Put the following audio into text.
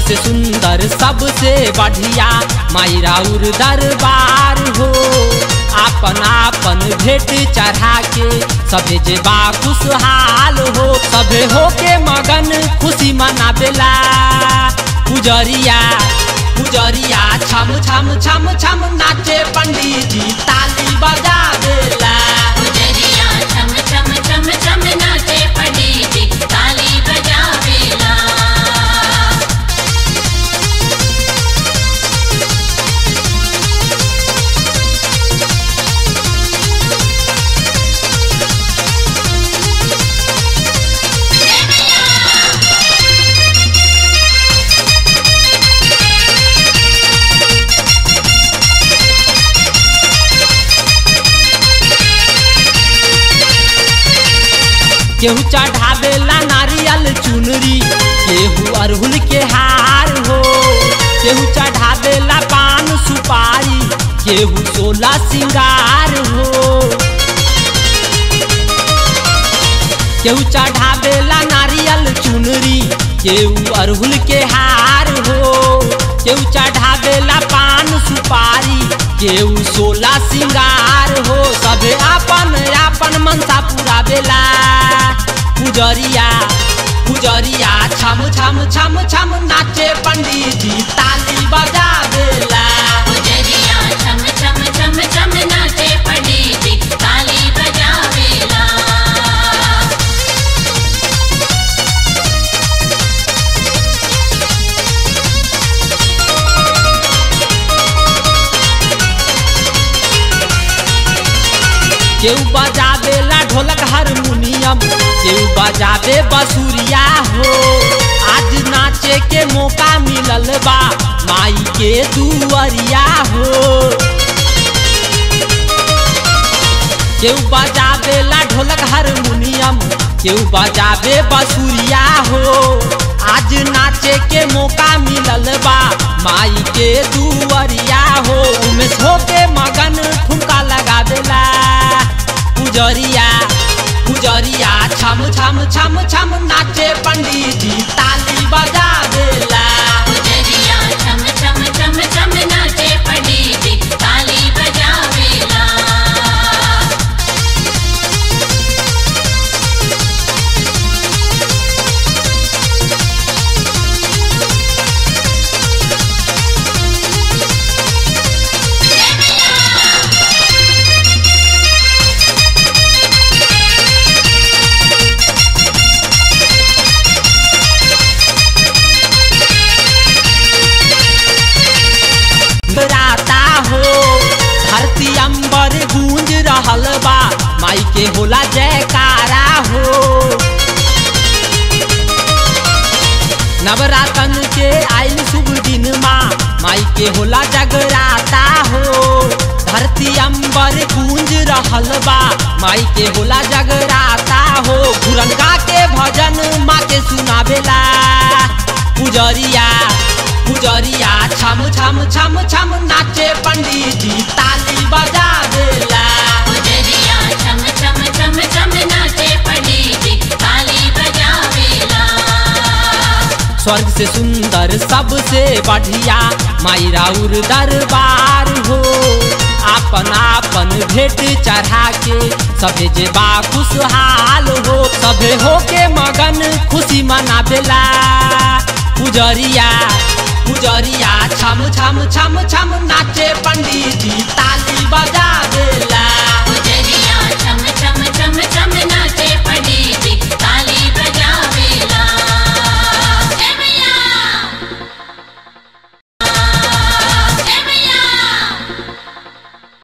से सुंदर सबसे बढ़िया माई राउर दरबार हो आपन आपन भेंट चढ़ा के सभे जे बा खुशहाल हो सभे हो के मगन खुशी मनावेला पुजरिया पुजरिया छम छम छम छम नाचे पंडित जी ताली बजा देला पुजरिया छम छम छम छम नाचे पंडित ताली बजावेला केहू चढ़ावेला नारियल चुनरी केहू अरहुल के हार हो केहू चढ़ावेला पान सुपारी केहू सोला सिंगार हो केहू चढ़ावेला नारियल चुनरी केहू अरहुल के हार हो केहू चढ़ावेला पान सुपारी केहू सोला सिंगार हो सभे आपन आपन मनसा पूरा बेला पुजरिया पुजरिया छम छम छम छम नाचे पंडित जी ताली बजा देला पुजरिया छम छम छम छम नाचे पंडित ताली बजावेला केहू बजावेला ढोलक हारमोनियम केहू बजावे बसुरिया हो आज नाचे के मौका मिलल बा माई के दुअरिया हो केहू बजावेला ढोलक हारमोनियम केहू बजावे बसुरिया हो आज नाचे के मौका मिलल बा माई के दुअरिया हो उमेश हो के मगन ठुमका लगावेला पुजरिया पुजरिया छम छम छम छम नाचे पंडित जी ताली बजा देला पुजरिया छम छम छम छम नाचे पंडित ताली बजावेला राता हो धरती अंबर गूंज रहल बा माई के होला जयकारा हो नवरातन के आइल शुभ दिन माँ माई के होला जगराता हो धरती अंबर गूंज रहल बा माई के होला जगराता हो घुरनका के भजन माँ के सुनावेला पुजरिया पुजरिया छम छम छम छम नाचे पंडित जी ताली बजा देला पुजरिया छम छम छम छम नाचे पंडित ताली बजावेला स्वर्ग से सुंदर सबसे बढ़िया माई राउर दरबार हो आपन आपन भेंट चढ़ा के सभे जे बा खुशहाल हो सभे हो के मगन खुशी मनावेला पुजरिया पुजरिया छम छम छम छम नाचे पंडित जी ताली बजा देला